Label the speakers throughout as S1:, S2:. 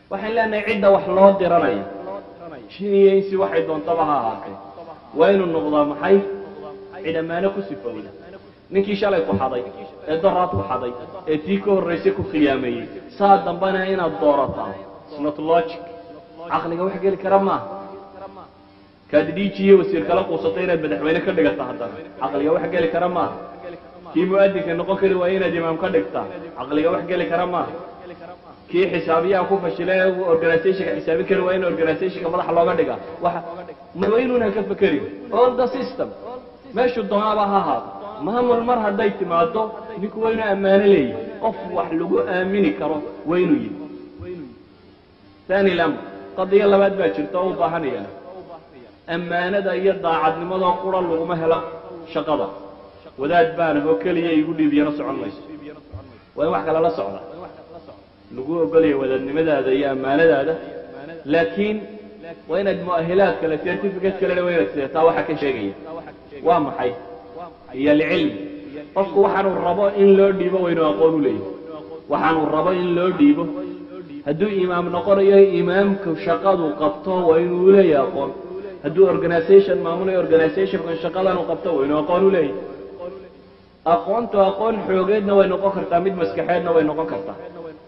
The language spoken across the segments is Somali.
S1: waxaan leenahay cidda wax loo diranayo jiniyo insi waxay doontaba ha ahaatee waa inuu noqdaa maxay cid ammaano ku sifowda ninkii shalay ku xaday ee doraad ku xaday ee tii ka horraysay ku khiyaameeyey saa dambana inaad doorataa snot logic caqliga wax geli kara maaha kaad dhiijiye wasiir kala quusatay inaad madaxweyne ka dhigata haddana caqliga wax geli kara maaha kii mu'adinka noqon kari waaye inaad imaam ka dhigtaa caqliga wax geli kara maaha kii xisaabiyaha ku fashilay organizationka xisaabin kari waa in organizationka madaxa looga dhiga waxa waa inuunan ka fekerin all the system meeshuu doonaaba ha ahaado maamul mar hadday timaado ninku waa inuu ammaano leeyahay qof wax lagu aamini karo waa inuu yihi thani lamr qadiyo labaad baa jirta oo u baahanaya ammaanada iyo daacadnimadoo qura laguma helo shaqada wadaad baana oo keliya igu dhiibiyana socon mayso waa in wax kale la socda lagu ogolaya wadaadnimadaada iyo ammaanadaada laakiin waa inaad mu'ahilaad kale certificate kalena waa inaad sidataa waxa ka sheegaya waa maxay iyo alcilm qofku waxaanuu rabo in loo dhiibo waa inuu aqoon u leeyahay waxaanuu rabo in loo dhiibo hadduu imaam noqonayo imaamku shaqadu qabto waa inuu leeyahay aqoon hadduu organization maamulayo organizationka shaqadan uu qabto waa inuu aqoon u leeyahay aqoontu aqoon xoogeedna way noqon kartaa mid maskaxeedna way noqon kartaa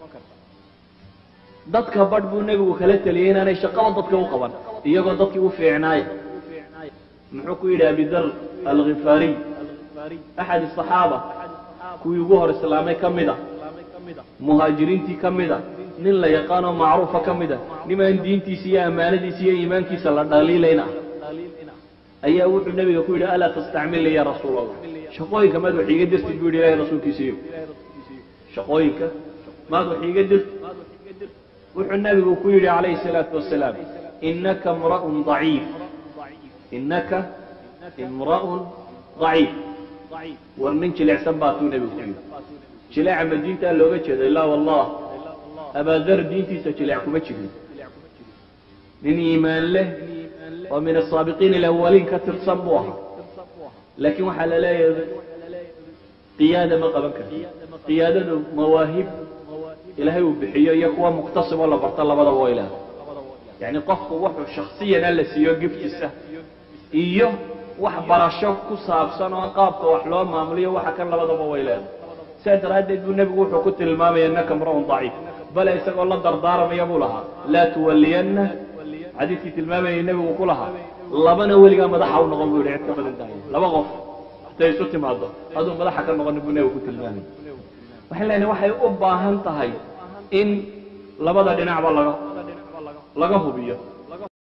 S1: dadka badh buu nebigu kala teliyey inaanay shaqada dadka u qaban iyagoo dadkii u fiicnaaya muxuu ku yidhi abidar alkhifaariy axad asaxaaba kuwii ugu hor islaamay ka mid a muhaajiriintii ka mid a nin la yaqaanoo macruufa ka mid a nimaan diintiisa iyo ammaanadiisa iyo iimaankiisa la dhaliilayna ayaa wuxuu nebiga ku yidhi alaa tastacmilni ya rasuul allah shaqooyinka maad wax iiga dirtid buu yidhi ilahay rasuulkiisiiyo shaqooyinka maad wax iiga dirtid wuxuu nebigu ku yidhi calayhi الsalaatu wasalaam inaka imra'un ضaciif inaka imra'un ضaciif war nin jilecsan baa tuu nebigu ku yidhi jileeca ma diintaa looga jeeda ilaa wallah abaadar diintiisa jilec kuma jirin nin iimaan leh oo min asaabiqiin alawaliin ka tirsan buu ahaa laakiin waxaa la leeyahay qiyaada ma qaban karti qiyaadadu mawaahib ilaahay uu bixiyo iyo kuwa muktasiboo la barto labadaba waa ilaah yacni qofku wuxuu shaksiyana la siiyo giftisa iyo wax barasho ku saabsan oo qaabka wax loo maamuliyo waxa kan labadaba way leedahay sidaa daraaddeed buu nebigu wuxuu ku tilmaamaya innaka imra'un daciif bale isagoo la dardaaramaya buu lahaa laa tuwalliyanna xadiidkii tilmaamayay nebigu ku lahaa labana weligaa madaxa u noqon buu yihi cid ka badan tahay laba qof haday isu timaado aduu madaxa ka noqonin buu nebigu ku tilmaamay waxaan leenahay waxay u baahan tahay in labada dhinacba laga laga hubiyo